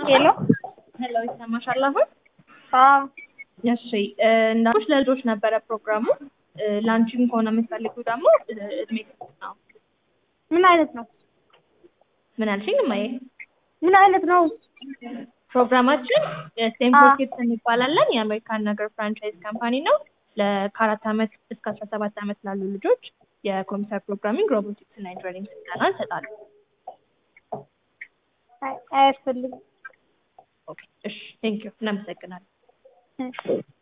ሄሎ ሄሎ ይሰማሻል አሁን? አዎ እሺ እንዳልኩሽ ለልጆች ነበረ ፕሮግራሙ። ላንቺም ከሆነ የምትፈልጊው ደግሞ እድሜ ክልል ነው። ምን አይነት ነው? ምን አልሽኝ እማዬ? ምን አይነት ነው? ፕሮግራማችን ስቴም ፎር ኪድስ እንባላለን። የአሜሪካን ነገር ፍራንቻይዝ ካምፓኒ ነው። ለ- ከአራት ዓመት እስከ አስራ ሰባት ዓመት ላሉ ልጆች የኮምፒውተር ፕሮግራሚንግ፣ ሮቦቲክስ እና ኢንጂነሪንግ ስልጠና እንሰጣለን። አይ- አያስፈልግም። ኦኬ እሺ ቴንክ ዩ እናመሰግናለን። እሺ